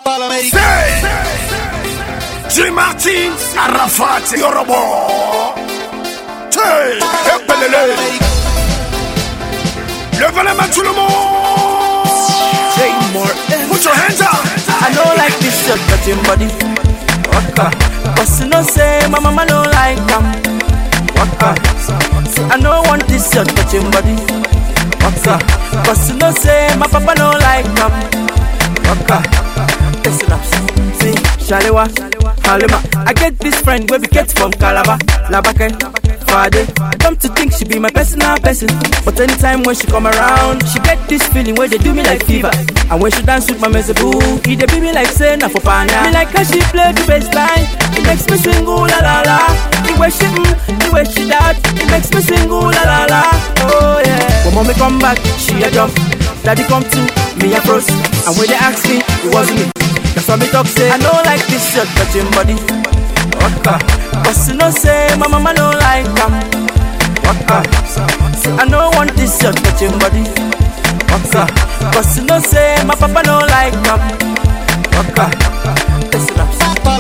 Say, J. Martin, Arafat, Yorobo. Hey, Epelele. Levez les mains tout le monde. Say more. Put your hands up. I don't like this your touching body. Waka. But you know say my mama don't like them. Waka. Say I don't want this your touching body. Waka. But you know say my papa don't like them. Waka. Listen up. See, Shalewa, Halima. I get this friend where we get from Calabar, Labake, Fade. Come to think she be my personal person. But anytime when she come around, she get this feeling where they do me like fever. And when she dance with my mezeboo, he they be me like say na for pana. Me like how she play the bass line, it makes me sing ooh la la la. The way she mm, the way she that, it makes me sing ooh la la la. Oh yeah. When mommy come back, she a jump. Daddy come to me a froze. And when they ask me, it wasn't me. That's why me talk say I don't like this shirt touching body. Waka. But you know say my mama don't like them. Waka. Say I don't want this shirt touching body. Waka. But you know say my papa don't like them. Waka. Listen up.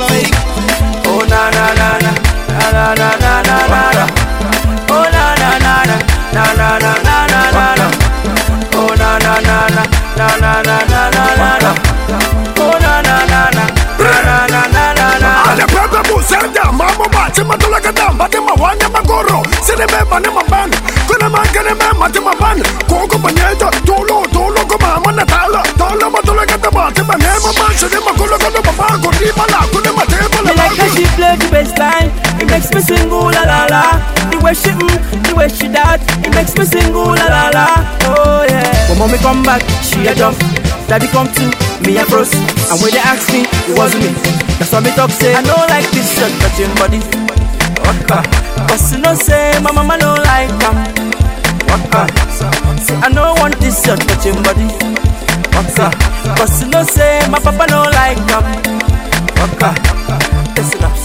Oh na na na na na na na na na na na. Oh na na na na na na na na na na na. Oh na na na na na na na na na na na. Oh na na na na na na na na na na. Ale pepe busenda, mamo bache matula kadam, bate mawanya magoro, sine me bane maban, kuna mangane me mate maban, koko banyeta, tolo tolo ko mama natala, tolo matula kadam, bate bane maban, sine makulo kodo baba, kuri bala, kune mate bala Me like how she play the bass line. It makes me sing ooh la la la. The way she mm, the way she that, it makes me sing ooh la la la. Oh yeah. When mommy come back, she a jump. Daddy come to me a froze. And when they ask me, it wasn't me. That's why me talk say I don't like this shirt touching body. Waka. But you know say my mama don't like them. Waka. Say I don't want this shirt touching body. Waka. But you know say my papa don't like them. Waka. Listen up.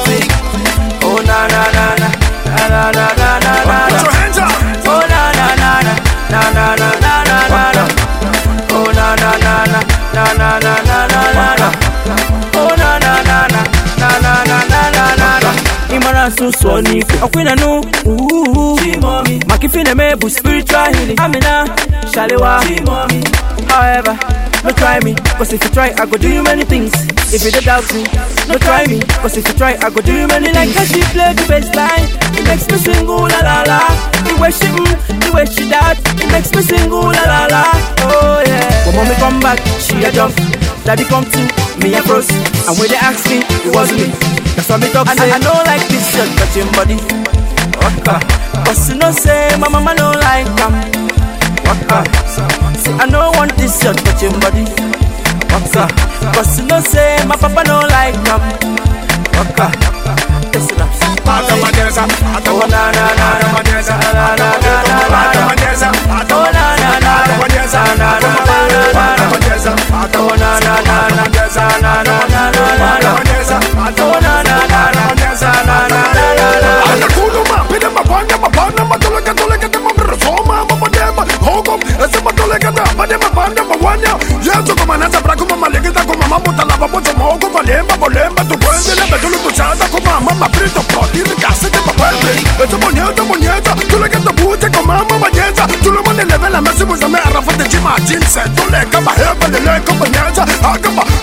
Oh na na na na na na na na na na Put your na. hands up. Oh na na na na na na na na na na na. Oh na na na na na na na na na na na. Oh na na na na na na na na na na na. Imara sunsun ni ọkwina nu. Makifine mebu spiritual healing. Amina Shalewa. However, no try me, cause if you try, I go do you many things. If you don't doubt me, no try me, cause if you try, I go do you many things. Like how she play the bass line, it makes me sing ooh la la la. The way she mm, the way she that, it makes me sing ooh la la la. Oh yeah. When mommy come back, she a jump. Daddy come to me a froze. And when they ask me, it wasn't me. That's why me talk say I don't like this shirt touching body. Waka. But you know say my mama don't like them. Waka. Say I don't want this shirt touching body. Waka. But you know say my papa don't like them. Waka. Listen up. Atamadeza, Oh na na na na atamadeza, na na na na na na. atamadeza, Oh na na na atamadeza, na na na na na na. atamadeza, Oh na na na na na na na na na na na. atamadeza, Oh na na na na atamadeza, na na na na na. Anakuluma, pide mabanya, mabana, matuleka, tuleka, te mamrosoma, mamadema, hogo, ese matuleka, te abade, mabanda, mawanya. Yesu kumanasa, braku, mamalegita, kumama, mutalaba, bozo, mogo, valemba, volemba, tu puende, lebe, tulu, tu chata, kumama, maprito, poti, ricase, te papende. Ese monyeta, monyeta, tuleka, te bute, kumama, banyeta. Tulu, mone, leve, la mesi, buzame, arrafa, te chima, jinse, tuleka, baheba, leleka, banyeta, akaba,